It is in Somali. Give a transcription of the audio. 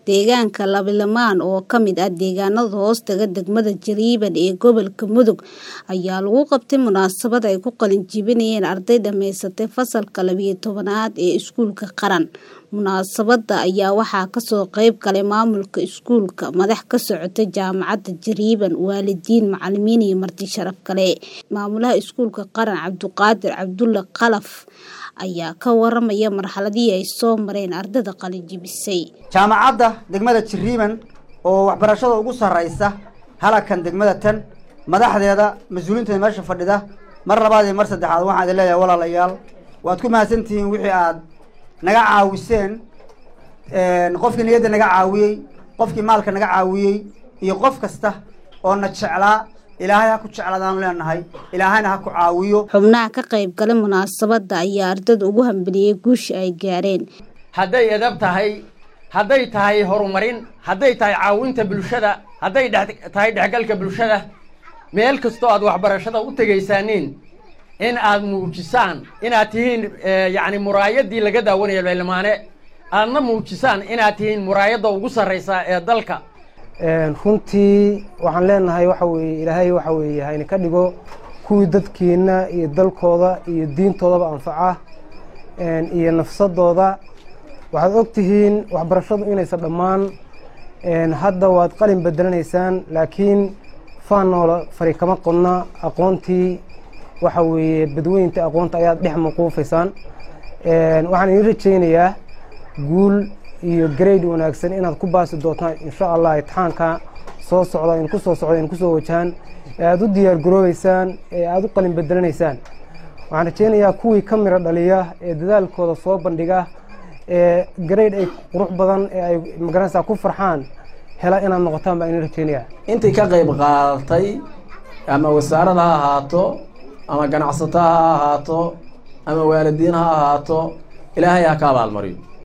deegaanka Labilamaan oo ka mid ah deegaanada hoostaga degmada Jariban ee gobolka Mudug ayaa lagu qabtay munaasabad ay ku qalin jebinayeen arday dhamaysatay fasalka labiyo tobanaad ee iskuulka qaran munaasabada ayaa waxaa kasoo qayb galay maamulka iskuulka madax ka socota jaamacadda Jariban waalidiin macalimiin iyo marti sharaf kale maamulaha iskuulka qaran Cabduqaadir Cabdulle Qalaf ayaa ka waramaya marxaladii ay soo mareen ardayda qalin jebisay jaamacadda degmada Jariban oo waxbarashada ugu sareysa halakan degmada tan madaxdeeda mas-uuliinteeda meesha fadhida mar labaad iyo mar saddexaad waxaan idin leeyahay walaalayaal waad ku mahadsantihiin wixii aad naga caawiseen qofkii niyadda naga caawiyey qofkii maalka naga caawiyey iyo qof kasta oo na jeclaa ilaahay ha ku jeclaadaanu leenahay ilaahayna ha ku caawiyo xubnaha ka qayb galay munaasabada ayaa ardayda ugu hambeliyey guusha ay gaareen hadday edab tahay hadday tahay horumarin hadday tahay caawinta bulshada hadday tahay dhexgalka bulshada meel kastoo aad waxbarashada u tegaysaaniin in aad muujisaan inaad tihiin yacni muraayadii laga daawanaya baylamaane aadna muujisaan inaad tihiin muraayadda ugu sarraysa ee dalka runtii waxaan leenahay waxa weeye ilaahay waxa weeye hayna ka dhigo kuwii dadkeenna iyo dalkooda iyo diintoodaba anfaca iyo nafsadooda waxaad og tihiin waxbarashadu inaysan dhammaan hadda waad qalin bedelanaysaan laakiin faanoola fari kama qodna aqoontii waxa weeye badweynta aqoonta ayaad dhex maquufaysaan waxaan idin rajaynayaa guul iyo grade wanaagsan inaad ku baasi doontaan insha allah itixaanka soo socda in kusoo socda in kusoo wajahaan ee aada u diyaar garoobeysaan ee aada u qalin bedelanaysaan waxaan rajaynayaa kuwii ka miro dhaliya ee dadaalkooda soo bandhiga ee grade ay qurux badan ee ay magaranaysaa ku farxaan hela inaad noqotaan baa idin rajaynayaa intii ka qayb qaadatay ama wasaarada ha ahaato ama ganacsato ha ahaato ama waalidiin ha ahaato ilaahay ha ka abaalmariyo